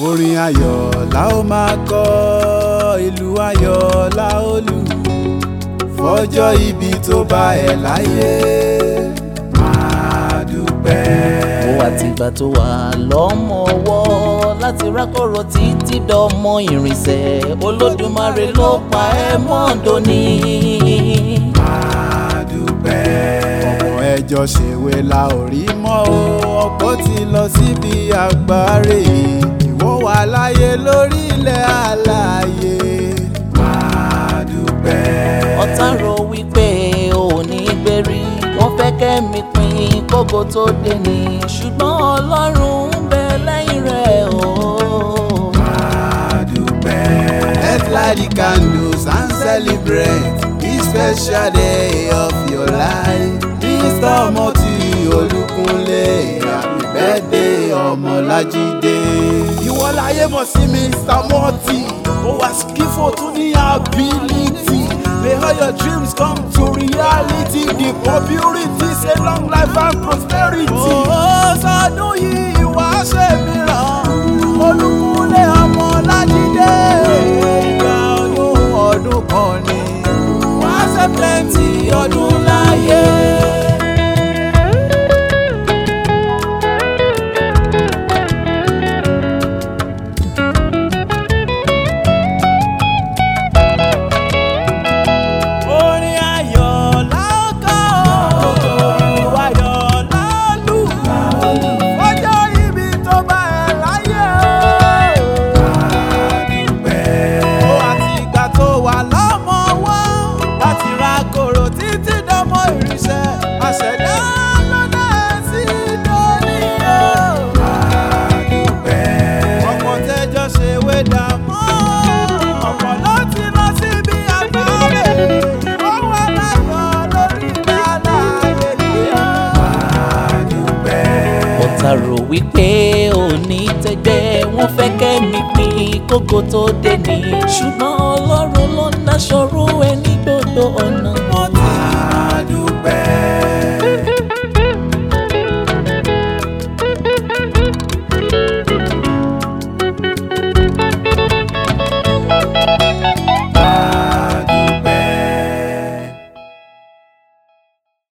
orin ayọ̀ la ó máa kọ ìlú ayọ̀ la ó lù fọjọ́ ibi tó bá ẹ̀ láyé máa dúpẹ́. ó àtìgbà tó wà lọ́mọ ọwọ́ láti rákọ̀rọ̀ títí dọ́mọ ìrìnsẹ̀ olódùmarè ló pa ẹ́ mọ́ọ̀dọ́ ní. máa dúpẹ́. ọ̀pọ̀ ẹjọ́ ṣèwé la ò rí mọ́ o ọ̀pọ̀ ti lọ síbi àgbáre ìwọ wà láyé lórí ilẹ̀ alààyè máa dúpẹ́. ọ̀tá rò wípé ò ní gbérí wọ́n fẹ́ kẹ́mi pin kókó tó dé ní ṣùgbọ́n ọlọ́run ń bẹ lẹ́yìn rẹ̀ o. máa dúpẹ́. let's light the candles and celebrate this special day of your life. mr moti olúkunlé happy birthday ọmọlájídé. ìwọ láyé mọ̀ sí mr moti ó wá skifo tún ní ability. May all your dreams come to reality. The purity say long life and prosperity. Ó sọdún yìí wá ṣe mìíràn. Olúkunlé ọmọ Lájídé. Ìgbà ọdún ọdún kan ni. Wá ṣe plenty ọdún láyé. Orin ayọ̀ la ó kọ, ìlú ayọ̀ la ó lù. Ọjọ́ ibi tó bá ẹ láyé o. Ó àti ìgbà tó wà lọ́mọ wá. Láti ra kòrò títí dánmọ ìrìnsẹ̀. Àṣẹ̀dá lọ́dẹ sí dóní o. Ọ̀pọ̀ tẹ́jọ́ ṣe wé dààmú. Ọ̀pọ̀ ló ti lọ síbi àgbáre. Ó wà láyọ̀ lórí ìlànà ayẹyẹ. ọ̀tá rò wípé ò ní tẹ́gbẹ́ wọ́n fẹ́ kẹ́mi pin kókó tó dé ní ṣùgbọ́n ọlọ́run ló ń dáṣọrú ẹ ní gbogbo ọ̀nà